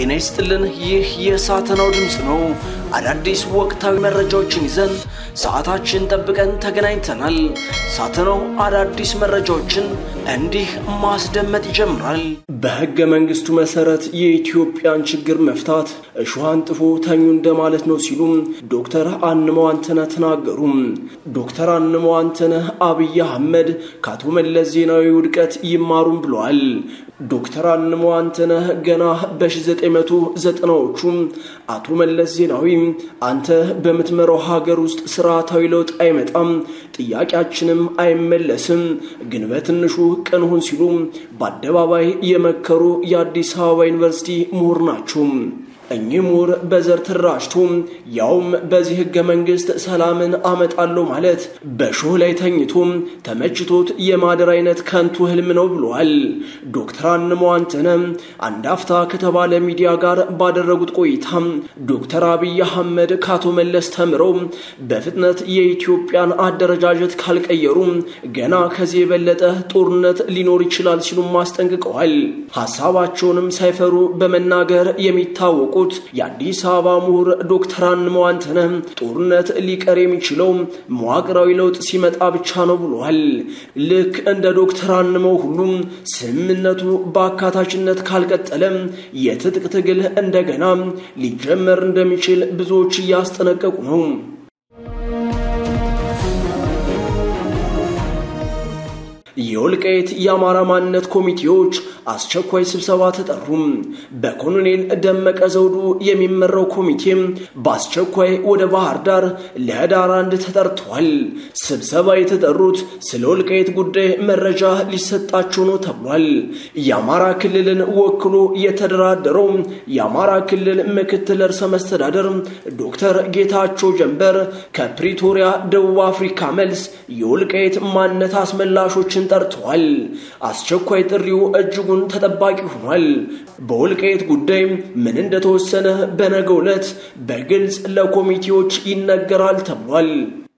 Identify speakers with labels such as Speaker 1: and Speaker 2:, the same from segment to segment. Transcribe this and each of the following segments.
Speaker 1: ጤና ይስጥልን። ይህ የሳተናው ድምፅ ነው። አዳዲስ ወቅታዊ መረጃዎችን ይዘን ሰዓታችን ጠብቀን ተገናኝተናል። ሳተናው አዳዲስ መረጃዎችን እንዲህ ማስደመጥ ይጀምራል። በሕገ መንግስቱ መሰረት የኢትዮጵያን ችግር መፍታት እሾህ አንጥፎ ተኙ እንደማለት ነው ሲሉም ዶክተር አንመው አንተነህ ተናገሩ። ዶክተር አንመው አንተነህ አብይ አህመድ ከአቶ መለስ ዜናዊ ውድቀት ይማሩም ብለዋል። ዶክተር አንመው አንተነህ ገና በ1990ዎቹ አቶ መለስ ዜናዊ አንተ በምትመራው ሀገር ውስጥ ስርዓታዊ ለውጥ አይመጣም፣ ጥያቄያችንም አይመለስም፣ ግን በትንሹ ቅን ሁን ሲሉ በአደባባይ የመከሩ የአዲስ አበባ ዩኒቨርሲቲ ምሁር ናቸው። እኚህ ምሁር በዘር ተደራጅቶ ያውም በዚህ ህገ መንግስት ሰላምን አመጣለሁ ማለት በሾህ ላይ ተኝቶ ተመችቶት የማደር አይነት ከንቱ ህልም ነው ብለዋል። ዶክተር አንመው አንተነህ አንድ አፍታ ከተባለ ሚዲያ ጋር ባደረጉት ቆይታ ዶክተር አብይ አህመድ ከአቶ መለስ ተምረው በፍጥነት የኢትዮጵያን አደረጃጀት ካልቀየሩ ገና ከዚህ የበለጠ ጦርነት ሊኖር ይችላል ሲሉም አስጠንቅቀዋል። ሀሳባቸውንም ሳይፈሩ በመናገር የሚታወቁ የአዲስ አበባ ምሁር ዶክተር አንመው አንተነህ ጦርነት ሊቀር የሚችለው መዋቅራዊ ለውጥ ሲመጣ ብቻ ነው ብለዋል። ልክ እንደ ዶክተር አንመው ሁሉም ስምምነቱ በአካታችነት ካልቀጠለ የትጥቅ ትግል እንደገና ሊጀመር እንደሚችል ብዙዎች እያስጠነቀቁ ነው። የወልቃይት የአማራ ማንነት ኮሚቴዎች አስቸኳይ ስብሰባ ተጠሩ። በኮሎኔል ደመቀ ዘውዱ የሚመራው ኮሚቴ በአስቸኳይ ወደ ባህር ዳር ለህዳር አንድ ተጠርተዋል። ስብሰባ የተጠሩት ስለ ወልቃይት ጉዳይ መረጃ ሊሰጣቸው ነው ተብሏል። የአማራ ክልልን ወክሎ የተደራደረው የአማራ ክልል ምክትል ርዕሰ መስተዳደር ዶክተር ጌታቸው ጀንበር ከፕሪቶሪያ ደቡብ አፍሪካ መልስ የወልቃይት ማንነት አስመላሾችን ጠርተዋል። አስቸኳይ ጥሪው እጅጉን ተጠባቂ ሆኗል። በወልቃይት ጉዳይ ምን እንደተወሰነ በነገው ዕለት በግልጽ ለኮሚቴዎች ይነገራል ተብሏል።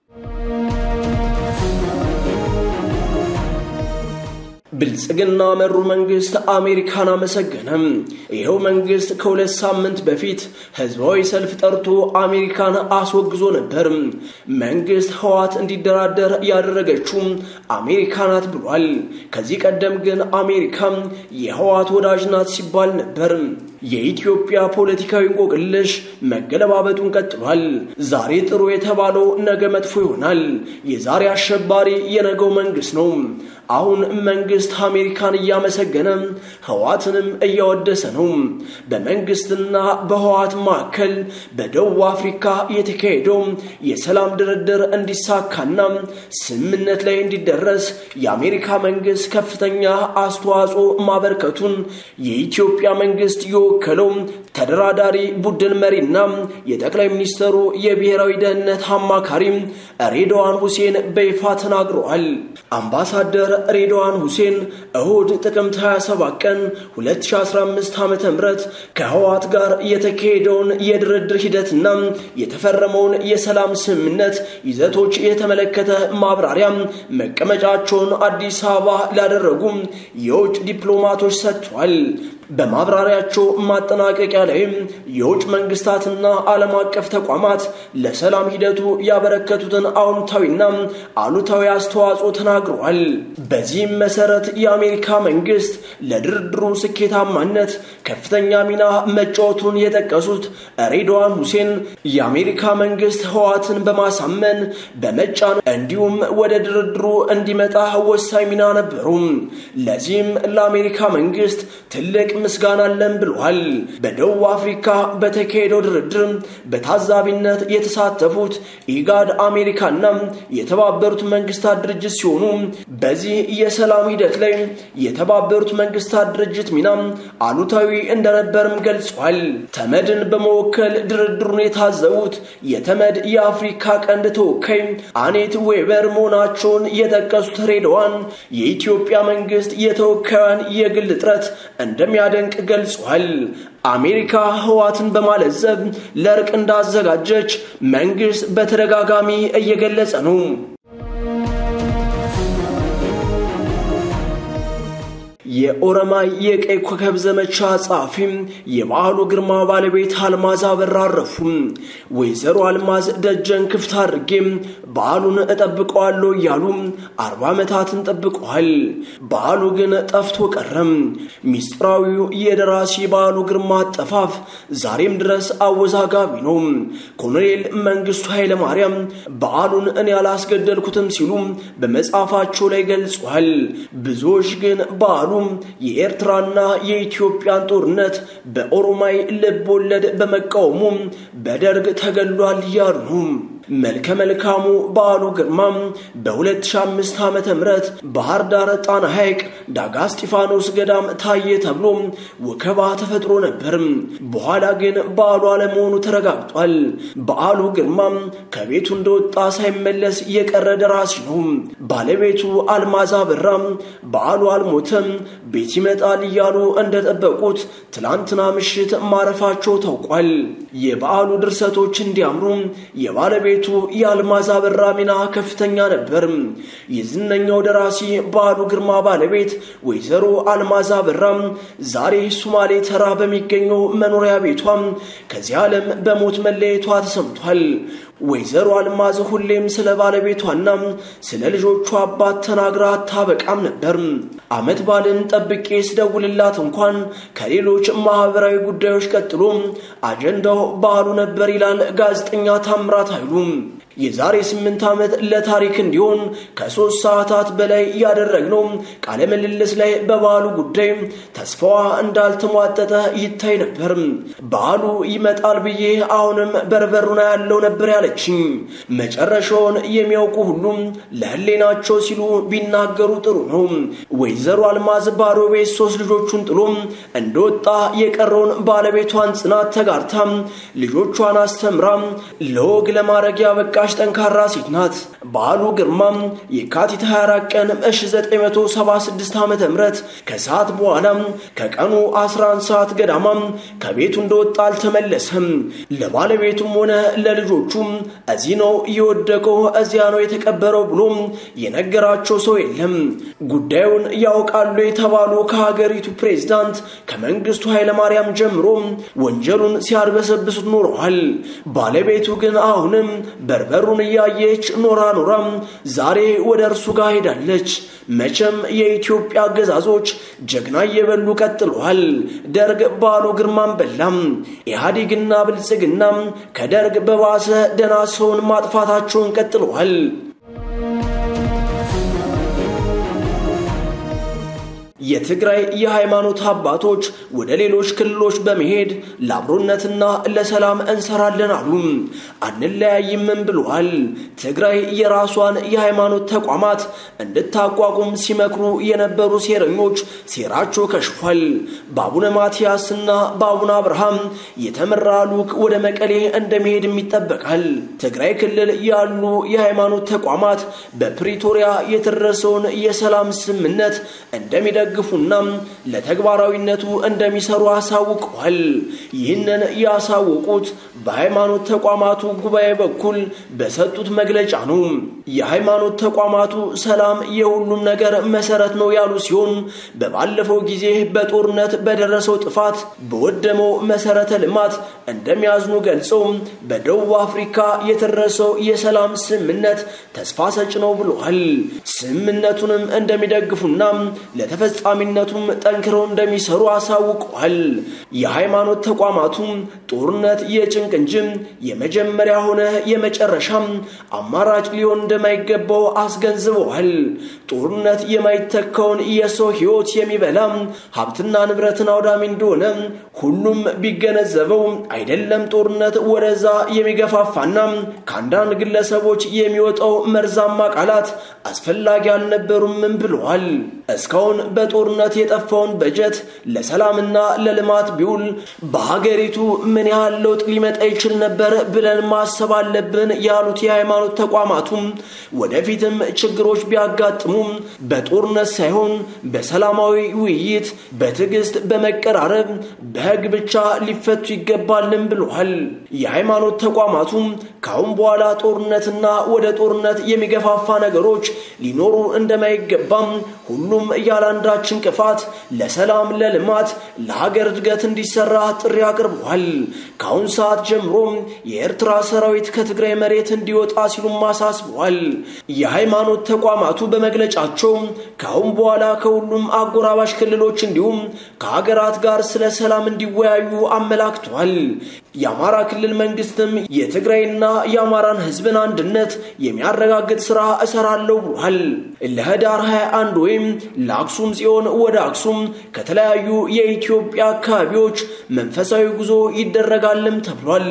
Speaker 1: ብልጽግና መሩ መንግስት አሜሪካን አመሰገነም። ይኸው መንግስት ከሁለት ሳምንት በፊት ህዝባዊ ሰልፍ ጠርቶ አሜሪካን አስወግዞ ነበር። መንግስት ህዋት እንዲደራደር ያደረገችው አሜሪካ ናት ብሏል። ከዚህ ቀደም ግን አሜሪካ የህዋት ወዳጅ ናት ሲባል ነበር። የኢትዮጵያ ፖለቲካዊ እንቆቅልሽ መገለባበጡን ቀጥሏል። ዛሬ ጥሩ የተባለው ነገ መጥፎ ይሆናል። የዛሬ አሸባሪ የነገው መንግስት ነው። አሁን መንግስት አሜሪካን እያመሰገነ ህዋትንም እያወደሰ ነው። በመንግስትና በህዋት መካከል በደቡብ አፍሪካ የተካሄደው የሰላም ድርድር እንዲሳካና ስምምነት ላይ እንዲደረስ የአሜሪካ መንግስት ከፍተኛ አስተዋጽኦ ማበርከቱን የኢትዮጵያ መንግስት የወከለው ተደራዳሪ ቡድን መሪና የጠቅላይ ሚኒስትሩ የብሔራዊ ደህንነት አማካሪ ሬድዋን ሁሴን በይፋ ተናግረዋል። አምባሳደር ሬድዋን ሁሴን እሁድ ጥቅምት 27 ቀን 2015 ዓ ም ከህዋት ጋር የተካሄደውን የድርድር ሂደትና የተፈረመውን የሰላም ስምምነት ይዘቶች የተመለከተ ማብራሪያ መቀመጫቸውን አዲስ አበባ ላደረጉ የውጭ ዲፕሎማቶች ሰጥቷል። በማብራሪያቸው ማጠናቀቂያ ላይም የውጭ መንግስታትና ዓለም አቀፍ ተቋማት ለሰላም ሂደቱ ያበረከቱትን አዎንታዊና አሉታዊ አስተዋጽኦ ተናግረዋል። በዚህም መሰረት የአሜሪካ መንግስት ለድርድሩ ስኬታማነት ከፍተኛ ሚና መጫወቱን የጠቀሱት ሬድዋን ሁሴን የአሜሪካ መንግስት ህዋትን በማሳመን በመጫን እንዲሁም ወደ ድርድሩ እንዲመጣ ወሳኝ ሚና ነበሩ። ለዚህም ለአሜሪካ መንግስት ትልቅ ምስጋና አለን ብለዋል። በደቡብ አፍሪካ በተካሄደው ድርድር በታዛቢነት የተሳተፉት ኢጋድ፣ አሜሪካና የተባበሩት መንግስታት ድርጅት ሲሆኑ በዚህ የሰላም ሂደት ላይ የተባበሩት መንግስታት ድርጅት ሚና አሉታዊ እንደነበርም ገልጿል። ተመድን በመወከል ድርድሩን የታዘቡት የተመድ የአፍሪካ ቀንድ ተወካይ አኔት ዌበር መሆናቸውን የጠቀሱት ሬድዋን የኢትዮጵያ መንግስት የተወካዩን የግል ጥረት እንደሚያደንቅ ገልጿል። አሜሪካ ህዋትን በማለዘብ ለእርቅ እንዳዘጋጀች መንግስት በተደጋጋሚ እየገለጸ ነው። የኦሮማይ የቀይ ኮከብ ዘመቻ ጸሐፊም የበዓሉ ግርማ ባለቤት አልማዝ አበራ አረፉ። ወይዘሮ አልማዝ ደጀን ክፍት አድርጌም በዓሉን እጠብቀዋለሁ እያሉ አርባ ዓመታትን ጠብቀዋል። በዓሉ ግን ጠፍቶ ቀረም። ሚስጥራዊው የደራሲ በዓሉ ግርማ አጠፋፍ ዛሬም ድረስ አወዛጋቢ ነው። ኮሎኔል መንግስቱ ኃይለማርያም በዓሉን እኔ ያላስገደልኩትም ሲሉ በመጽሐፋቸው ላይ ገልጿል። ብዙዎች ግን በዓሉ የኤርትራና የኢትዮጵያን ጦርነት በኦሮማይ ልብ ወለድ በመቃወሙ በደርግ ተገሏል እያሉ ነው። መልከ መልካሙ በዓሉ ግርማ በ2005 ዓ ም ባህር ዳር ጣና ሐይቅ ዳጋ እስጢፋኖስ ገዳም ታየ ተብሎ ወከባ ተፈጥሮ ነበር። በኋላ ግን በዓሉ አለመሆኑ ተረጋግጧል። በዓሉ ግርማ ከቤቱ እንደወጣ ሳይመለስ የቀረ ደራሲ ነው። ባለቤቱ አልማዝ አበራ በዓሉ አልሞተም፣ ቤት ይመጣል እያሉ እንደጠበቁት ትላንትና ምሽት ማረፋቸው ታውቋል። የበዓሉ ድርሰቶች እንዲያምሩ የባለቤቱ የአልማዝ አበራ ሚና ከፍተኛ ነበር። የዝነኛው ደራሲ በዓሉ ግርማ ባለቤት ወይዘሮ አልማዝ አበራ ዛሬ ሱማሌ ተራ በሚገኘው መኖሪያ ቤቷ ከዚህ ዓለም በሞት መለየቷ ተሰምቷል። ወይዘሮ አልማዝ ሁሌም ስለ ባለቤቷና ስለ ልጆቿ አባት ተናግራ አታበቃም ነበር። ዓመት ባልን ጠብቄ ስደውልላት እንኳን ከሌሎች ማህበራዊ ጉዳዮች ቀጥሎ አጀንዳው በዓሉ ነበር ይላል ጋዜጠኛ ታምራት ኃይሉ። የዛሬ ስምንት ዓመት ለታሪክ እንዲሆን ከሦስት ሰዓታት በላይ ያደረግነው ቃለ ምልልስ ላይ በበዓሉ ጉዳይ ተስፋዋ እንዳልተሟጠጠ ይታይ ነበር። በዓሉ ይመጣል ብዬ አሁንም በርበሩና ያለው ነበር ያለችኝ። መጨረሻውን የሚያውቁ ሁሉም ለህሌናቸው ሲሉ ቢናገሩ ጥሩ ነው። ወይዘሮ አልማዝ ባዶ ቤት ሶስት ልጆቹን ጥሎ እንደወጣ የቀረውን ባለቤቷን ጽናት ተጋርታ ልጆቿን አስተምራ ለወግ ለማድረግ ያበቃ ጠንካራ ሴት ናት። በዓሉ ግርማ የካቲት 24 ቀን 1976 ዓ ም ከሰዓት በኋላ ከቀኑ 11 ሰዓት ገዳማ ከቤቱ እንደወጣ አልተመለሰም። ለባለቤቱም ሆነ ለልጆቹ እዚህ ነው የወደቀው፣ እዚያ ነው የተቀበረው ብሎ የነገራቸው ሰው የለም። ጉዳዩን ያውቃሉ የተባሉ ከሀገሪቱ ፕሬዝዳንት ከመንግስቱ ኃይለማርያም ጀምሮ ወንጀሉን ሲያርበሰብሱት ኖረዋል። ባለቤቱ ግን አሁንም በርበሩን እያየች ኖራ ኖራ ዛሬ ወደ እርሱ ጋር ሄዳለች። መቼም የኢትዮጵያ አገዛዞች ጀግና እየበሉ ቀጥለዋል። ደርግ በዓሉ ግርማን በላም። ኢህአዴግና ብልጽግና ከደርግ በባሰ ደና ሰውን ማጥፋታቸውን ቀጥለዋል። የትግራይ የሃይማኖት አባቶች ወደ ሌሎች ክልሎች በመሄድ ለአብሮነትና ለሰላም እንሰራለን አሉ። አንለያይምም ብለዋል። ትግራይ የራሷን የሃይማኖት ተቋማት እንድታቋቁም ሲመክሩ የነበሩ ሴረኞች ሴራቸው ከሽፏል። በአቡነ ማትያስና በአቡነ አብርሃም የተመራ ልዑክ ወደ መቀሌ እንደሚሄድም ይጠበቃል። ትግራይ ክልል ያሉ የሃይማኖት ተቋማት በፕሪቶሪያ የተደረሰውን የሰላም ስምምነት እንደሚደ ግፉና ለተግባራዊነቱ እንደሚሰሩ አሳውቀዋል። ይህንን ያሳወቁት በሃይማኖት ተቋማቱ ጉባኤ በኩል በሰጡት መግለጫ ነው። የሃይማኖት ተቋማቱ ሰላም የሁሉም ነገር መሰረት ነው ያሉ ሲሆን በባለፈው ጊዜ በጦርነት በደረሰው ጥፋት በወደመው መሰረተ ልማት እንደሚያዝኑ ገልጸው በደቡብ አፍሪካ የተደረሰው የሰላም ስምምነት ተስፋ ሰጭ ነው ብለዋል። ስምምነቱንም እንደሚደግፉና ለተፈ ተፈጻሚነቱም ጠንክረው እንደሚሰሩ አሳውቀዋል። የሃይማኖት ተቋማቱም ጦርነት የጭንቅ እንጂ የመጀመሪያ ሆነ የመጨረሻም አማራጭ ሊሆን እንደማይገባው አስገንዝበዋል። ጦርነት የማይተካውን የሰው ሕይወት የሚበላ ሀብትና ንብረትን አውዳሚ እንደሆነ ሁሉም ቢገነዘበው አይደለም ጦርነት ወደዛ የሚገፋፋና ከአንዳንድ ግለሰቦች የሚወጣው መርዛማ ቃላት አስፈላጊ አልነበሩምም ብለዋል። እስካሁን በጦርነት የጠፋውን በጀት ለሰላምና ለልማት ቢውል በሀገሪቱ ምን ያህል ለውጥ ሊመጣ ይችል ነበር ብለን ማሰብ አለብን ያሉት የሃይማኖት ተቋማቱም ወደፊትም ችግሮች ቢያጋጥሙም በጦርነት ሳይሆን በሰላማዊ ውይይት፣ በትዕግስት፣ በመቀራረብ በሕግ ብቻ ሊፈቱ ይገባልም ብለዋል። የሃይማኖት ተቋማቱም ከአሁን በኋላ ጦርነትና ወደ ጦርነት የሚገፋፋ ነገሮች ሊኖሩ እንደማይገባም ሁሉም ሁሉም ያለ አንዳች እንቅፋት ለሰላም፣ ለልማት፣ ለሀገር እድገት እንዲሰራ ጥሪ አቅርበዋል። ከአሁን ሰዓት ጀምሮ የኤርትራ ሰራዊት ከትግራይ መሬት እንዲወጣ ሲሉም አሳስበዋል። የሃይማኖት ተቋማቱ በመግለጫቸው ከአሁን በኋላ ከሁሉም አጎራባሽ ክልሎች እንዲሁም ከሀገራት ጋር ስለ ሰላም እንዲወያዩ አመላክተዋል። የአማራ ክልል መንግስትም የትግራይና የአማራን ህዝብን አንድነት የሚያረጋግጥ ስራ እሰራለሁ ብሏል። ለህዳር 21 ወይም ለአክሱም ጽዮን ወደ አክሱም ከተለያዩ የኢትዮጵያ አካባቢዎች መንፈሳዊ ጉዞ ይደረጋልም ተብሏል።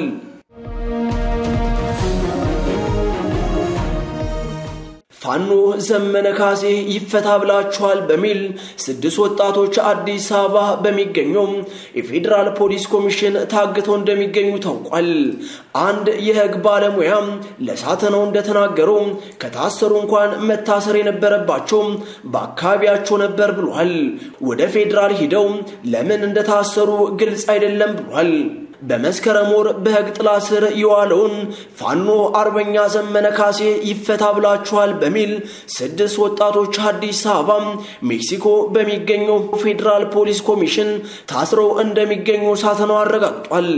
Speaker 1: ፋኖ ዘመነ ካሴ ይፈታ ብላችኋል በሚል ስድስት ወጣቶች አዲስ አበባ በሚገኘው የፌዴራል ፖሊስ ኮሚሽን ታግተው እንደሚገኙ ታውቋል። አንድ የህግ ባለሙያ ለሳተናው እንደተናገረው ከታሰሩ እንኳን መታሰር የነበረባቸው በአካባቢያቸው ነበር ብሏል። ወደ ፌዴራል ሂደው ለምን እንደታሰሩ ግልጽ አይደለም ብሏል። በመስከረም ወር በህግ ጥላ ስር የዋለውን ፋኖ አርበኛ ዘመነ ካሴ ይፈታ ብላችኋል በሚል ስድስት ወጣቶች አዲስ አበባ ሜክሲኮ በሚገኘው ፌዴራል ፖሊስ ኮሚሽን ታስረው እንደሚገኙ ሳተናው አረጋግጧል።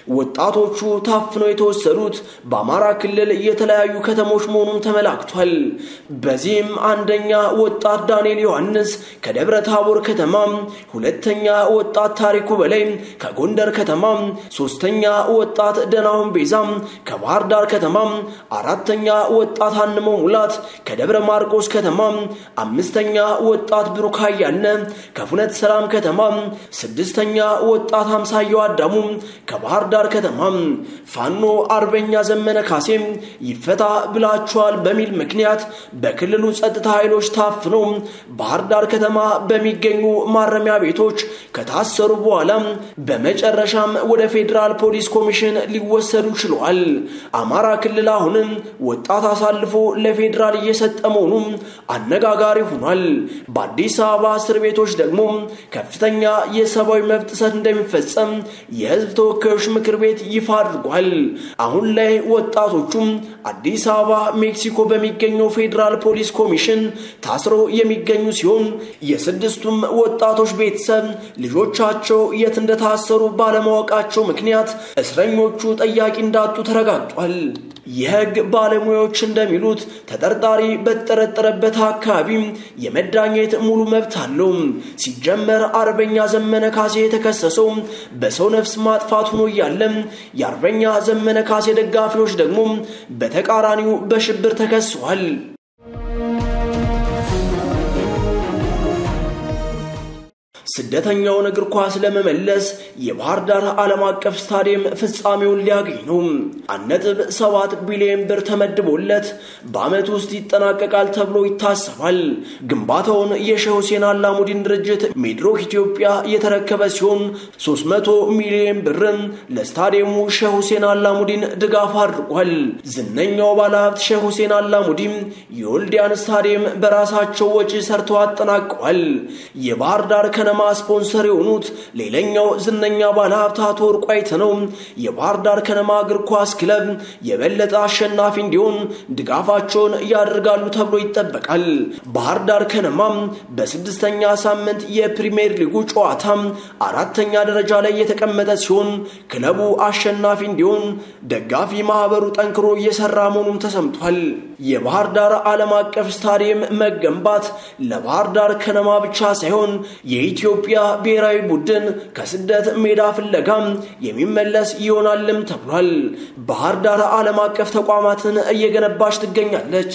Speaker 1: ወጣቶቹ ታፍነው የተወሰዱት በአማራ ክልል የተለያዩ ከተሞች መሆኑን ተመላክቷል። በዚህም አንደኛ ወጣት ዳንኤል ዮሐንስ ከደብረ ታቦር ከተማ፣ ሁለተኛ ወጣት ታሪኩ በላይ ከጎንደር ከተማ ሶስተኛ ወጣት ደናሁን ቤዛም ከባህር ዳር ከተማ፣ አራተኛ ወጣት አንመው ሙላት ከደብረ ማርቆስ ከተማ፣ አምስተኛ ወጣት ብሩክ አያልነ ከፉነት ሰላም ከተማ፣ ስድስተኛ ወጣት አምሳየው አዳሙ ከባህር ዳር ከተማ። ፋኖ አርበኛ ዘመነ ካሴ ይፈታ ብላችኋል በሚል ምክንያት በክልሉ ጸጥታ ኃይሎች ታፍኖ ባህር ዳር ከተማ በሚገኙ ማረሚያ ቤቶች ከታሰሩ በኋላ በመጨረሻም ወደ ፌዴራል ፖሊስ ኮሚሽን ሊወሰዱ ችለዋል። አማራ ክልል አሁንም ወጣት አሳልፎ ለፌዴራል እየሰጠ መሆኑም አነጋጋሪ ሆኗል። በአዲስ አበባ እስር ቤቶች ደግሞ ከፍተኛ የሰብአዊ መብት ጥሰት እንደሚፈጸም የሕዝብ ተወካዮች ምክር ቤት ይፋ አድርጓል። አሁን ላይ ወጣቶቹም አዲስ አበባ ሜክሲኮ በሚገኘው ፌዴራል ፖሊስ ኮሚሽን ታስረው የሚገኙ ሲሆን የስድስቱም ወጣቶች ቤተሰብ ልጆቻቸው የት እንደታሰሩ ባለማወቃቸው ምክንያት እስረኞቹ ጠያቂ እንዳጡ ተረጋግጧል። የህግ ባለሙያዎች እንደሚሉት ተጠርጣሪ በተጠረጠረበት አካባቢ የመዳኘት ሙሉ መብት አለው። ሲጀመር አርበኛ ዘመነ ካሴ የተከሰሰው በሰው ነፍስ ማጥፋት ሆኖ እያለ የአርበኛ ዘመነ ካሴ ደጋፊዎች ደግሞ በተቃራኒው በሽብር ተከሰዋል። ስደተኛውን እግር ኳስ ለመመለስ የባህር ዳር ዓለም አቀፍ ስታዲየም ፍጻሜውን ሊያገኝ ነው። አንድ ነጥብ ሰባት ቢሊዮን ብር ተመድቦለት በዓመት ውስጥ ይጠናቀቃል ተብሎ ይታሰባል። ግንባታውን የሼህ ሁሴን አላሙዲን ድርጅት ሜድሮክ ኢትዮጵያ የተረከበ ሲሆን 300 ሚሊዮን ብርም ለስታዲየሙ ሼህ ሁሴን አላሙዲን ድጋፍ አድርጓል። ዝነኛው ባለሀብት ሼህ ሁሴን አላሙዲን የወልዲያን ስታዲየም በራሳቸው ወጪ ሰርተው አጠናቀዋል። የባህር ዳር ከነማ ስፖንሰር የሆኑት ሌላኛው ዝነኛ ባለሀብት አቶ ወርቁ አይተነው የባህር ዳር ከነማ እግር ኳስ ክለብ የበለጠ አሸናፊ እንዲሆን ድጋፋቸውን ያደርጋሉ ተብሎ ይጠበቃል። ባህር ዳር ከነማም በስድስተኛ ሳምንት የፕሪሚየር ሊጉ ጨዋታ አራተኛ ደረጃ ላይ የተቀመጠ ሲሆን ክለቡ አሸናፊ እንዲሆን ደጋፊ ማህበሩ ጠንክሮ እየሰራ መሆኑም ተሰምቷል። የባህር ዳር ዓለም አቀፍ ስታዲየም መገንባት ለባህር ዳር ከነማ ብቻ ሳይሆን የኢትዮጵያ ብሔራዊ ቡድን ከስደት ሜዳ ፍለጋም የሚመለስ ይሆናልም ተብሏል። ባህር ዳር ዓለም አቀፍ ተቋማትን እየገነባች ትገኛለች።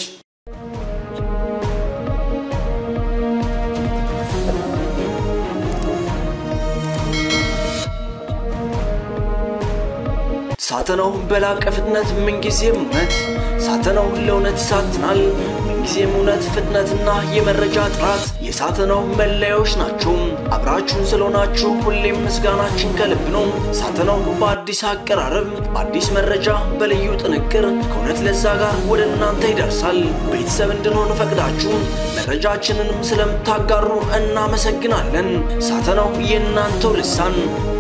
Speaker 1: ሳተናው በላቀ ፍጥነት ምንጊዜም እውነት ሳተናው ለእውነት ይሳትናል። ምንጊዜም እውነት፣ ፍጥነትና የመረጃ ጥራት የሳተናው መለያዎች ናቸው። አብራችሁን ስለሆናችሁ ሁሌም ምስጋናችን ከልብ ነው። ሳተናው በአዲስ አቀራረብ፣ በአዲስ መረጃ፣ በልዩ ጥንቅር ከእውነት ለዛ ጋር ወደ እናንተ ይደርሳል። ቤተሰብ እንድንሆን ፈቅዳችሁ መረጃችንንም ስለምታጋሩ እናመሰግናለን። ሳተናው የእናንተው ልሳን